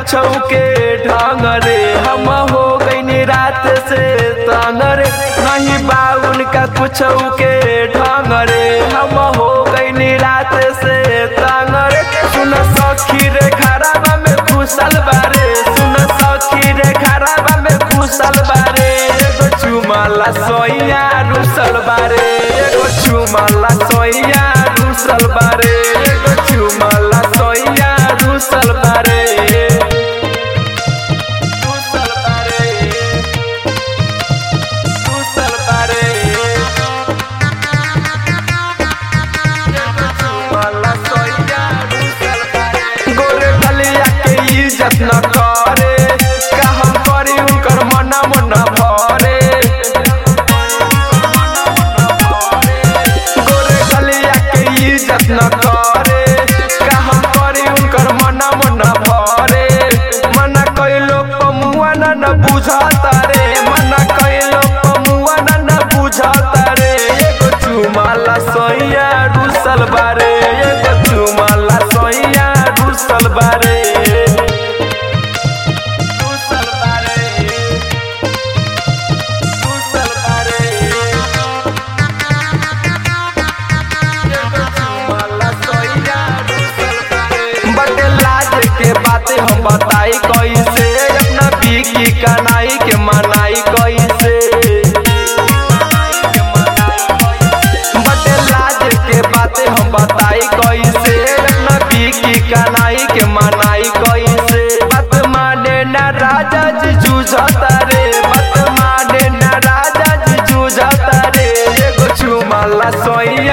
कुछ के ढंग रे हम हो गई रात से तंग रे नहीं बा उनका कुछ के ढंग रे हम हो गई रात से तंग रे सुन सखी रे खराबा में घुसल बारे सुन सखी रे खराबा में घुसल बारे एगो चुमाला सोइया रुसल बारे एगो चुमाला सोइया रुसल बारे एगो चुमाला सोइया रुसल बारे रुसल बारे रुसल बारे एगो चुमाला सोइया रुसल बारे गोरे गलिया के इज्जत न करे का हम करी उनकर मना मना भरे गोरे गलिया के इज्जत न करे का हम करी उनकर मना मना भरे मना कइलो पमुआ न न बुझाता रे मना कइलो पमुआ न न बुझाता रे एगो चुमाला सोइया रुसल बारे एगो चुमाला सोइया रुसल बारे रुसल बारे रुसल बारे बटे लाज के बातें हम बताई कैसे अपना बीकी कनाई के मनाई कैसे बटे लाज के बातें हम बताई कैसे अपना बीकी कनाई के मनाई कैसे बात माने ना राजा जी जूझता रे बात माने ना राजा जी जूझता रे एगो चुमाला सोई